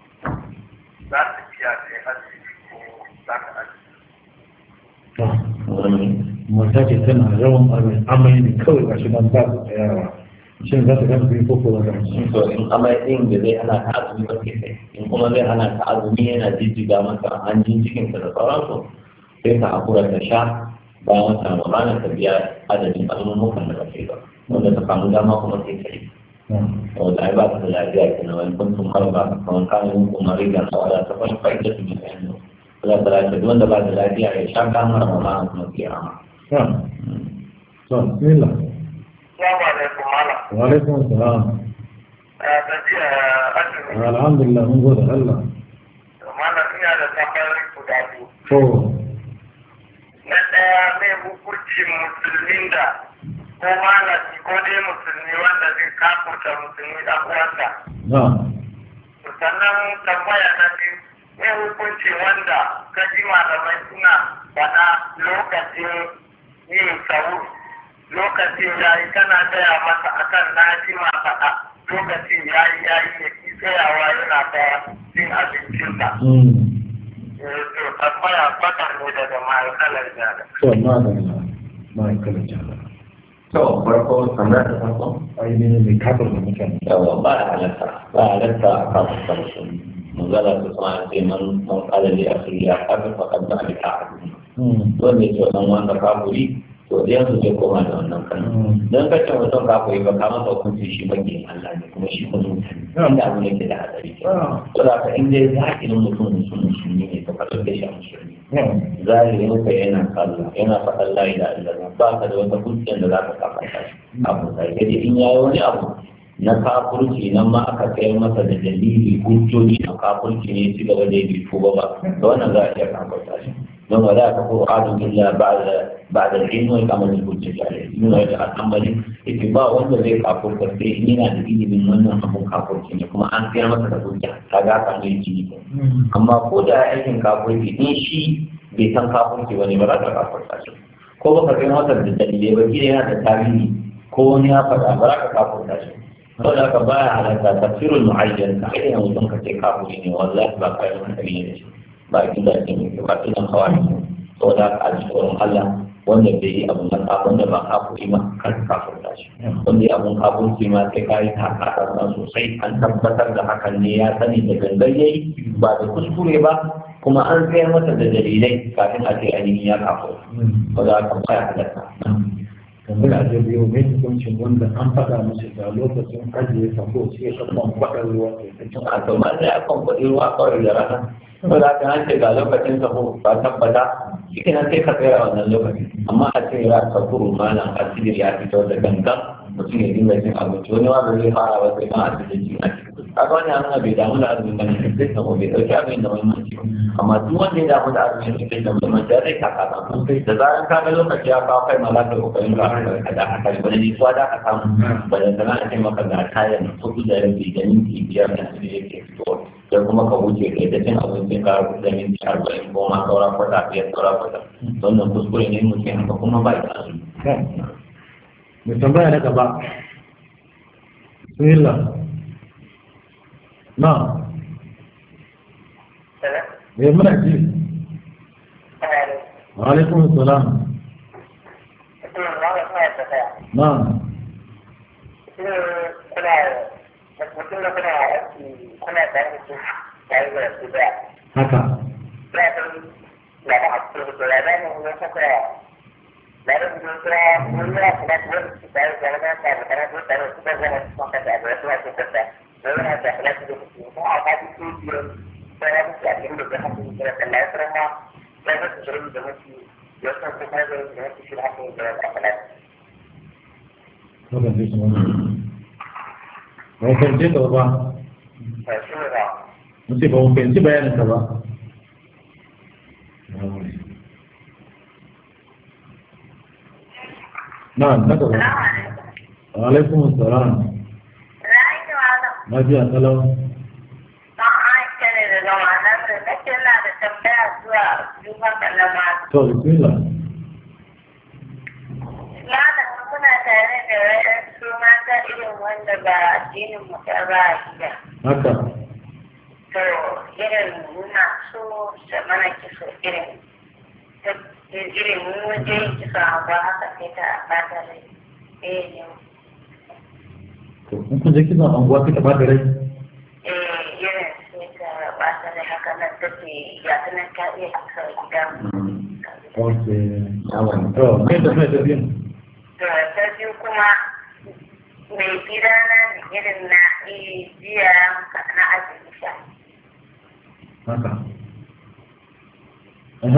S4: za ta biya da ya asibiti ko za ta asibiti
S2: to
S3: Wani
S2: mata ce tana yawan amai amai ne kawai ga shi nan ba su tsayawa shin za ta gama biyu ko ko za ta ci
S3: to in amai ɗin da zai hana ta azumi ba ke kai in kuma zai hana ta azumi yana jijjiga masa hanjin cikinsa da sauransu sai ta hakura ta sha bayan wata ramadana ta biya adadin azumumukan da ba ta yi ba wanda ta samu dama kuma sai ta yi wanda ai ba ta da lafiya ke nan wani kuntun harba kamar kanin kuma rigar a wada ta fahimta fa'ida su bisa yanzu Allah ta lafiya duk wanda ba da lafiya ya sha kamar ramadana kuma sai rama
S2: to to bismillah
S4: Salamu alaikum malam.
S2: wa alaikum salam
S4: Ya tafiya azumi.
S2: alhamdulillah mun gode Allah
S4: Malam ina da tambayoyi guda biyu.
S2: to
S4: Na ɗaya mai hukuncin musulmin da ko malami ko dai musulmi wanda zai kafurta musulmi ɗan uwansa.
S2: na
S4: Sannan tambaya na biyu mai hukunci wanda ka ji malamai suna faɗa lokacin yin sahur lokacin yayi kana gaya masa akan na ji ma faɗa lokacin yayi yayi ya ki tsayawa yana ta cin abincinsa.
S2: mm
S4: Eh, to tambaya bakar ne daga ma'aikalar jada.
S2: to ma da ma'aikalar jama'a
S3: to farko kamar ta farko
S2: ainihin mai kafar da mutane
S3: yawa ba a halatta ba a halatta a kafin sarsu manzala su sama ce man man kala ne a suriya kafin fakar da alika a duniya
S2: Mm.
S3: wanda ya ce wannan wanda kafuri to ɗayan su zai koma da wannan kan
S2: Mm.
S3: don kace mutum kafuri ba ka masa hukunci shi magiyin Allah ne kuma shi kuma mutane inda abu ne ke da hadari
S2: Ah.
S3: to da ka in dai zaƙinin mutum mutum musulmi ne to ka ɗauke shi a musulmi
S2: Yeah.
S3: zahirin ka yana sallah yana faɗan la ilaha illallah ba ka da wata hujjar da za ka kafa ta shi abu sai dai in yayi wani abu na kafurci nan ma aka kai masa da dalili hujjoji na kafurci ne ci gaba da yi tuba ba da wannan za a iya kafurta shi don wa za ka ko adu illa ba'da ba'da ilmi wa kamal hujjati alayhi ibn rajab al-hanbali yace ba wanda zai kafurta sai in yana da ilimin wannan abun kafurci ne kuma an kai masa da hujja kaga ka ne ji
S2: Mm.
S3: amma ko da aikin kafurci in shi bai san kafurci wani ba za ka kafurta shi ko baka kai masa da dalilai ba kila yana da tarihi ko wani ya faɗa ba za ka kafurta shi saboda haka baya halatta tafsirul mu'ayyan ka ayyana mutum ka ce kafuri ne wallahi ba kai wani dalili da shi ba a gida ce mai ba idan kawai saboda haka a ji tsoron Allah wanda bai yi abun da kafin da ba kafuri ma kar ka kafurta shi wanda ya abun kafurci ma sai ka yi taka sosai an tabbatar da hakan ne ya sani da gangan yayi ba da kuskure ba kuma an sayar masa da dalilai kafin a ce ainihin ya kafo
S2: Mm.
S3: ba za ka baya halatta
S2: kamar a da biyu mai hukuncin wanda an faɗa musu da lokacin ajiye sako sai ka kwan faɗa ruwa ke ta cin
S3: a to ma sai akan kuɗi ruwa kawai da rana ba za ka ce ga lokacin sa ko ba tabbata shi kenan sai ka tsaya a wannan lokacin amma a ce ya ka kuru malam asibir ya fito da gangan mutum ya dinga cin abinci wani ma ba zai fara ba sai ma asibir cin a cikin kaga wani an bai damu da azumin bane sai ka bai dauki abin da muhimmanci ba amma duk wanda ya damu da azumin sai da muhimmanci zai taka ta da zaran ka ga lokaci ya kawo kai ma za ka kokarin ka ka da haka ne bane ni da ka samu ba da sana a ce maka ga kayan kuɗi da rabi da minti biyar da su yake fito sai kuma ka wuce kai ta cin abincin ka da minti arba'in ko ma saura kwata biyar saura kwata wannan kuskure ne mutum haka kuma ba da azumi.
S2: mai tambaya na gaba bismillah na me muna ji wa alaikum salam na haka Wannan zai shi wani. Ba mu fahimce ka ba. Mun ce ba mu fahimci bayanin ka ba. Na, na gaba. Wa alaikum salam. Na ji a kalau. To, bismillah.
S5: wanda ba addinin mu ta ba a gida.
S2: Haka.
S5: To irin muna so da mana kiso irin irin mun waje yin kiso a ba haka sai ta bata rai. Eh ne.
S2: To, in kun je kisan anguwa kika ba da rai?
S5: Eh irin sai ta bata rai haka nan take ya ta nan ta iya kiso a gida.
S2: Ok.
S3: Yawan.
S2: To, kai da mai tafiyan?
S5: To ta biyu kuma mai gida na irin na jiya na azumi sha.
S2: Haka. Aha.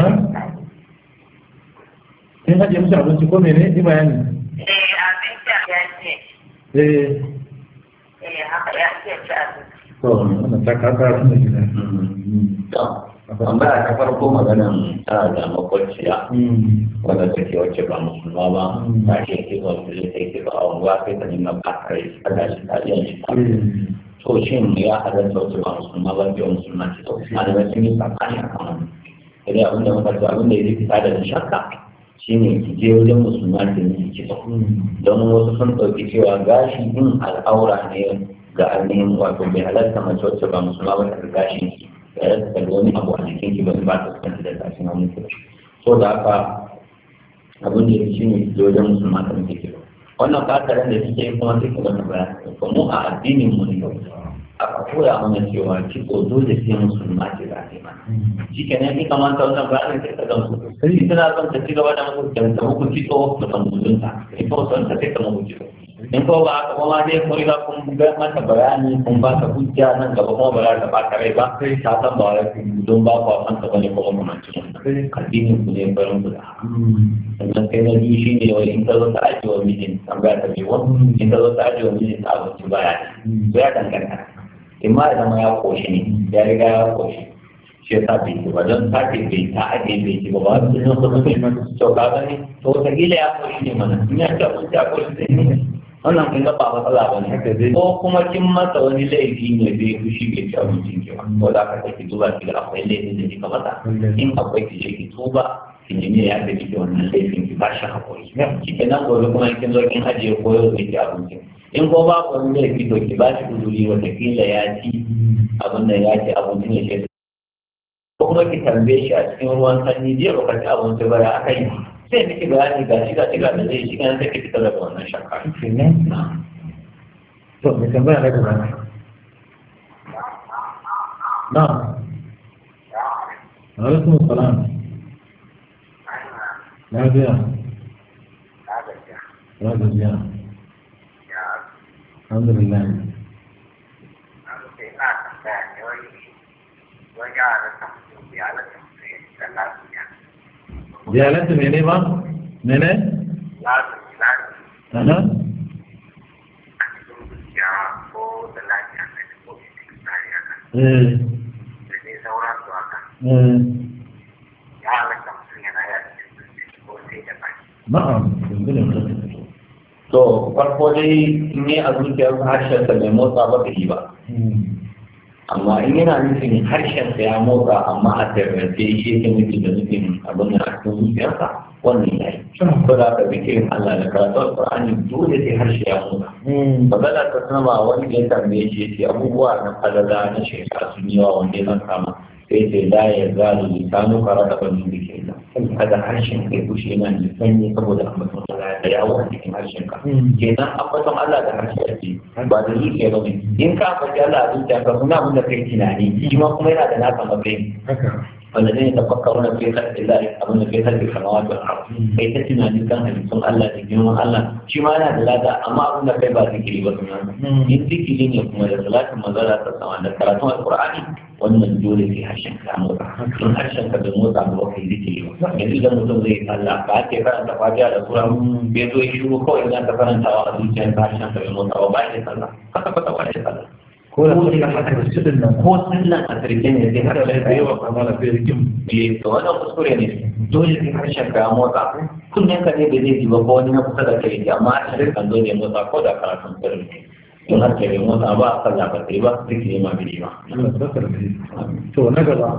S2: Kin hajiye mishi abinci ko mene? Ni bayani.
S5: Eh abinci ya ce.
S2: Eh.
S5: Eh haka ya ce ci abinci.
S2: To, wannan ta kasa da gida.
S3: tambaya ta farko maganan tana da makwabciya wanda take wacce ba musulma ba ta ce ke ba su zai ke ba a unguwa sai ta nuna ba kare ta da shi tariyan shi ta to shin ya halatta wacce ba musulma ba biyu musulma ce to malamai sun yi tsakani a kan wani sai abin da muka ce abin da ya fita da shakka shine ki je wajen musulma ki yi kitso don wasu sun ɗauki cewa gashi in al'aura ne ga ainihin wato bai halatta mace wacce ba musulma ba ta gashin ki ya rasa da wani abu a jikin ki ba ba ta kanta da gashin hannun ki so da haka abin da ya shi ne ki wajen musulma ta muke kiro wannan fataran da kike yi kuma sai ki wani bayani to mu a addinin mu ne aka koya mana cewa kitso dole sai musulma ce za ta yi mana shi kenan in kamata wannan bayanin sai ka gamsu sai tana son ta ci gaba da muku ta muku kitso da kan musulunta in ko son ta sai ka muku kitso in ko ba haka kuma dai kun riga kun ga mata bayani kun ba ta hujja nan gaba kuma ba za ta ba ta rai ba sai ta san ba wai don ba ku san ta bane kuma kuma ci addinin ku ne barin ku da haka sannan kai na biyu shi ne wai in ta zo ta ajiye wa mijin tambaya ta biyu in ta zo ta ajiye wa mijin ta abinci baya ne ya danganta in ma ya zama ya koshi ne ya riga ya koshi shi ya sa bai ci ba don ta ce bai ta ajiye bai ci ba ba su ne wasu mutum to ka gani to wataƙila ya koshi ne mana in ya ci abinci a koshi zai ne wannan kun ga ba matsala ba ne ko kuma kin masa wani laifi ne bai fushi bai ci abincin ki ba ko da ka ki duba ki ga akwai laifin da kika masa in akwai ki je ki tuba ki nemi ya ga kike wannan laifin ki ba shi hakuri ki kenan gobe kuma kin zo kin ajiye ko yau zai ci abincin in ko ba ku wani laifi to ki ba shi uzuri watakila ya ci abin da ya ci abincin ya ce ko kuma ki tambaye shi a cikin ruwan sanyi jiya ba ka ci abinci ba ya aka yi sai miki bayani ga shi ga shi ga da zai shi kan sai ki fitar da wannan shakka
S2: To, mai tambaya na gaba. Na. Alaikum salam. Lafiya. Ya gajiya. Alhamdulillah. Ziyararta mene ba? Mene? Aha. eh
S4: da dai sauransu haka
S2: eh
S4: ya halatta mutum yana yi a cikin zuciya ko sai da baki
S2: na'am yanzu ne mutum
S3: to farko dai in yi a zuciyar harshen sa bai motsa ba bai yi ba amma in yana nufin harshen sa ya motsa amma a tarrafe shi yake nufi da nufin abin da a cikin zuciyarsa wannan ya yi ko da ka bi kirin Allah da karatu alƙur'ani dole sai harshe ya motsa magana ta sama wani ya tambaye shi ya ce abubuwa na falala na shekara sun yi wa wanda ya kama sai ce la ya zalu lisanu fara da bani da ke nan kada harshen kai kushe yana da sanyi saboda ambaton Allah da yawo a cikin harshen ka kenan ambaton Allah da harshe ake ba da zuciya ba ne in ka ambaci Allah a zuciya ka suna abin da kai tunani shi ma kuma yana da naka matsayin
S2: haka
S3: والذين يتفكرون في خلق الله أظن في خلق السماوات والأرض كي تتنا جدا حديثون الله تجنون الله شي ما أنا دلاتا أما أظن كي بعد ذكري بسنا إن ذكري يكون لصلاة مزالة تسمع ذكراتهم القرآن وأن الجول في هشم كامورا إن هشم كبموت عن وقت ذكري يعني إذا مسلم زي الله بعد كيف أنت فاجأ رسولا بيدو يشوفوا كو إذا أنت فرنت وأدوك أنت هشم كبموت وبعد الله كتا كتا وعد الله
S2: ko da suka haka cikin nan
S3: ko sallan a sarki ne sai har
S2: da yawa kamar da rikin
S3: eh to wannan kuskure ne dole sai harshen ka ya motsa kunnen ka ne da zai ji ba ko wani na kusa da kai ne amma harshen kan zo ne motsa ko da karatun sirri ne in har kai motsa ba a sallah ba sai ba duk ne ma bai ba
S2: Allah ta tsara da to na gaba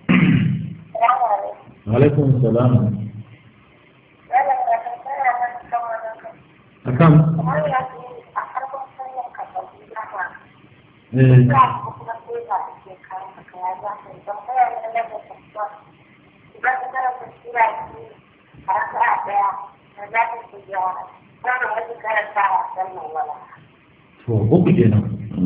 S2: alaikum salam akan eh to uku kenan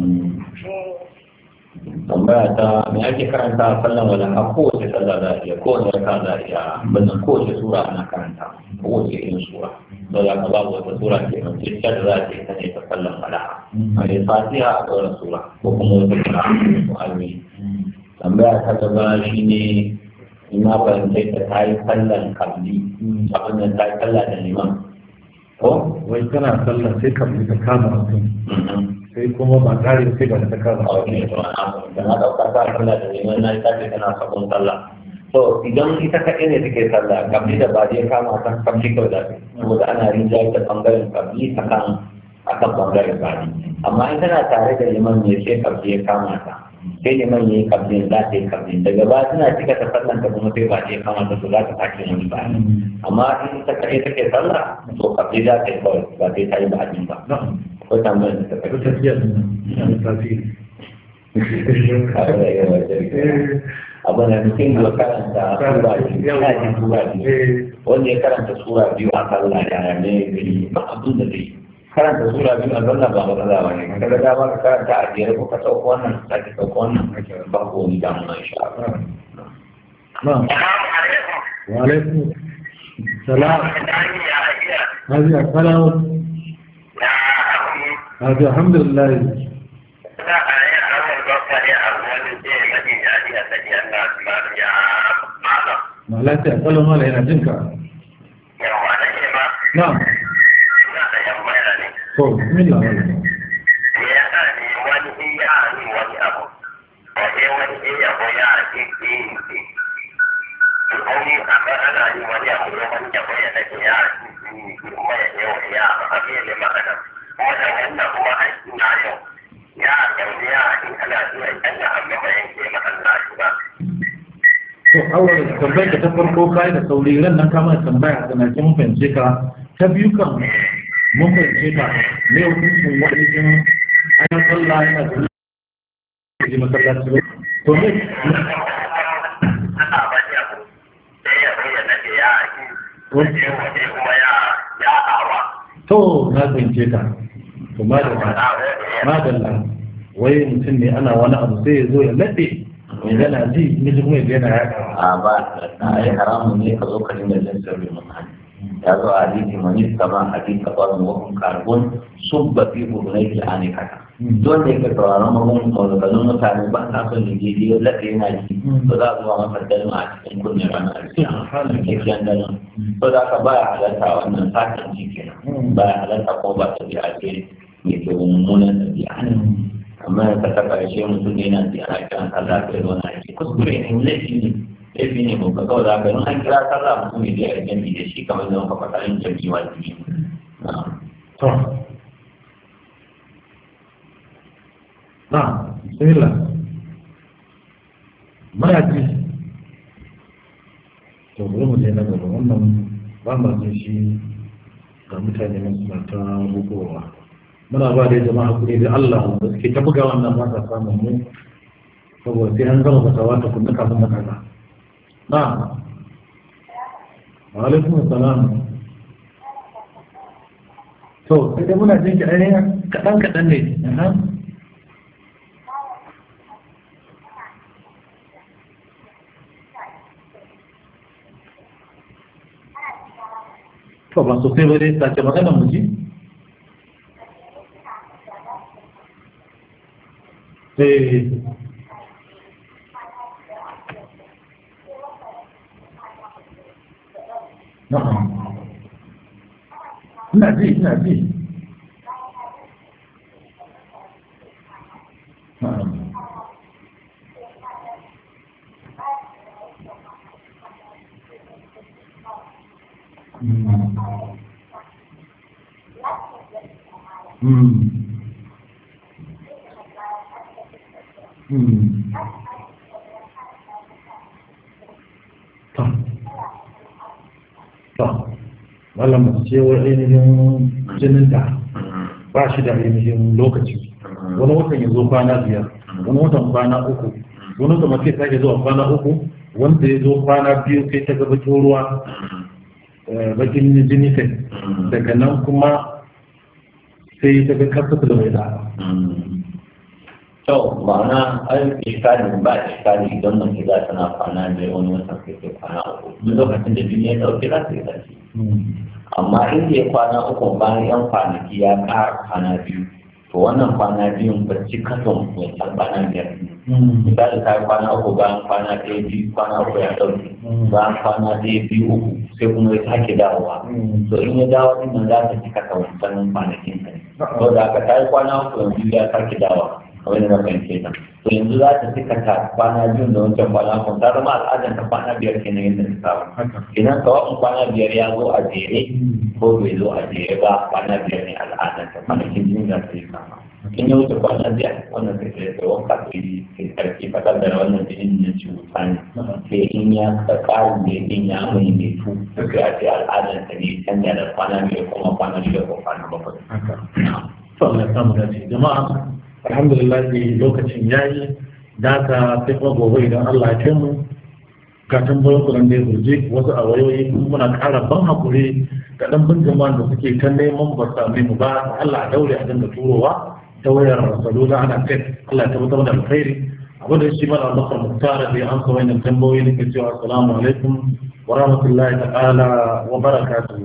S3: tambaya ta me ake karanta a sallan wala a kowace sallah za a iya kowace raka za a iya bazan kowace sura ana karanta kowace irin sura don za ka babu wata sura ke nan sai ta da za a ce ta ne ta sallan wala a yi fatiha a ɗaura sura ko kuma wata sura ko almi tambaya ta gaba shi ne ina fahimtai ta ta yi sallan kabli abin da ta yi sallah da liman ko
S2: wai kana sallah sai ka ta kama mutum sai kuma ba tare sai ba ta kama
S3: a wani to da na ɗauka ta kula da liman na ita ce tana sabon sallah to idan ita kaɗai ne take sallah kabli da ba zai kama ta kabli kawai da saboda ana rinjaye ta ɓangaren kabli a kan a kan ɓangaren bani amma in tana tare da liman ne sai kabli ya kama ta sai liman ya yi kabli za ta yi kabli daga ba tana cika ta sallan ta kuma sai ba ta ya kama ta to za ta sake wani bani amma in ita kaɗai take sallah to kabli za ta yi kawai ba sai ta yi bani ba
S2: na'am
S3: ko tambayar da ta
S2: ko
S3: kai
S2: tafiya din nan da tasiri
S3: abu da mutum ya karanta sura biyu ya ji sura biyu wanda ya karanta sura biyu a sallah ya ne gari ba abin da zai karanta sura biyu a sallah ba matsala ba ne kaga da ba ka karanta a jere ko ka sauko wannan ka sake sauko wannan ba ko wani damuwa insha Allah
S2: na'am wa alaikum salam hadi salam hadi alhamdulillah ma lafiya kallon mala yana jinka na'am to bismillah wala to awal tambayar da ta farko kai da sauri ran nan kama tambaya da na kin fahimce ka ta biyu kan mun fahimce ka me hukuncin wani jin ana sallah yana da ji masallaci ba to me to na fahimce ka to madalla madalla wai mutum ne ana wani abu sai ya zo ya laɗe yana ji mijin mai yana yaɗa
S3: a ba a yi haramun ne ka zo ka dinga jin sirri mutane ya zo a hadisi mani sama hadisi kafarin wakon karbon sun ba fi hurunai ki ane kata don da yake sauraron magun maganganun mutane ba na son da gidi ya laɗe yana ji to za a zuwa masa dalma a cikin kunne ranar alkiya kekiyan dalma to da ka baya halatta wannan sakin ji kenan baya halatta ko ba ta biya ce mai ke mummunan ɗabi'a ne amma ka ta ƙarshe mutum ne yana ji ana kiran sallah ka yi wani aiki kuskure ne laifi ne laifi ne ko ka kawai za ka yi an kira sallah mutum ya je a jami'i da shi kamar zama ka faɗa yin jami'i wajibi
S2: to na bismillah muna ji to bari mu je na gaba wannan ba ma jin shi ga mutane nan suna ta bugowa muna ba da jama'a kuɗi da Allah da suke ta buga wannan ba sa samun mu saboda sai an gama fasawa ta kunna kafin na kaza na wa alaikum assalam to sai dai muna jin ki ainihin kaɗan kaɗan ne aha. to ba sosai ba dai sace magana mu ji eh na'am ina ji ina ji na'am Mm. Mm. Mm. To. To. Malam mace ce wa ainihin jininta ba shi da ainihin lokaci. Wani watan ya zo kwana biyar, wani watan kwana uku, wani watan mace ta ke zuwa kwana uku, wanda ya zo kwana biyu sai ta gaba ruwa eh, bakin jini kai. Daga nan kuma sai ta ga karfata da mai da.
S3: to ma'ana an iskali ba iskali idan mace za ta na kwana da wani watan kai kai kwana uku duk lokacin da jini ya ɗauke za ta yi tashi amma in ya kwana uku bayan yan kwanaki ya ƙara kwana biyu to wannan kwana biyun ba ci kason wancan kwana biyar misali ta yi kwana uku bayan kwana ɗaya biyu kwana uku ya ɗauke bayan kwana ɗaya biyu uku sai kuma ya sake dawowa to in ya dawo din nan za ta ci kasa wancan kwanakin ta ne to da aka ta yi kwana uku yanzu ya sake dawowa kamar da na fahimce ta to yanzu za ta cika ta kwana biyu da wancan kwana uku ta zama al'adar ta kwana biyar kenan yadda ta saba idan kawai kwana biyar ya zo a jere ko bai zo a jere ba kwana biyar ne al'adar ta kwanakin jini za ta yi kama in ya wuce kwana biyar wannan sai ta yi wanka ta yi sai karfi fakar da wannan jinin na cuta ne sai in ya ka ƙarin da yin ya mai mai tu sai a ce al'adar ta ne canja da kwana biyar kuma kwana biyar ko kwana bakwai.
S2: To Allah ya samu dace jama'a alhamdulillah lokacin yayi da ka sai kuma gobe idan Allah ya kai mu ga tambayoyin kuran da ya burje wasu a wayoyi kuma muna ƙara ban hakuri ga ɗan bin jama'an da suke ta neman ba same mu ba Allah a daure a dinga turowa ta wayar salula ana kai Allah ya tabbatar da alkhairi abu da shi mana bakar muktara da ya amsa wannan tambayoyi nake cewa assalamu alaikum wa rahmatullahi ta'ala wa barakatuhu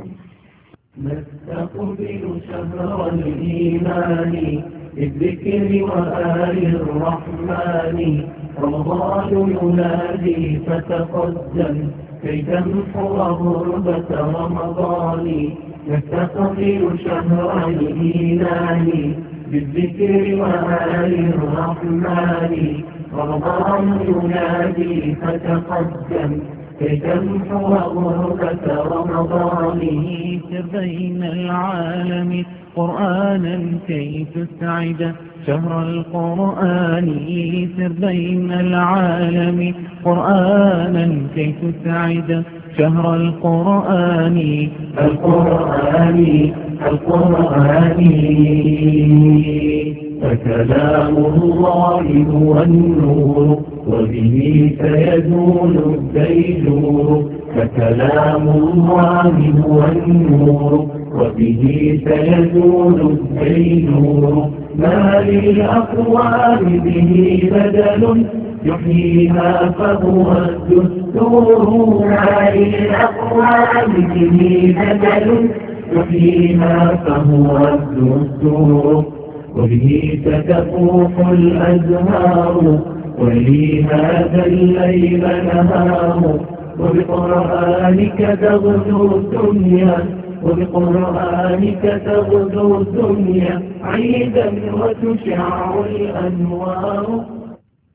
S1: نستقبل شهر الإيمان بالذكر وآل الرحمن رمضان ينادي فتقدم كي تمحو غربة رمضان نستقبل شهر الإيمان بالذكر وآل الرحمن رمضان ينادي فتقدم كي تمحو غربة رمضانه بين العالم قرآنا كي تسعد شهر القرآن سر بين العالم قرآنا كي تسعد شهر القرآن القرآن القرآن فكلام الله هو النور وبه سيزول الديجور فكلام الله هو النور وبه سيزول الديجور ما للأقوال به بدل يحييها فهو الدستور ما للأقوال به بدل يحييها فهو الدستور وبه ستفوح الأزهار ولي هذا الليل نهار وبقرآنك تغدو الدنيا وبقرآنك تغدو الدنيا عيدا وتشع الأنوار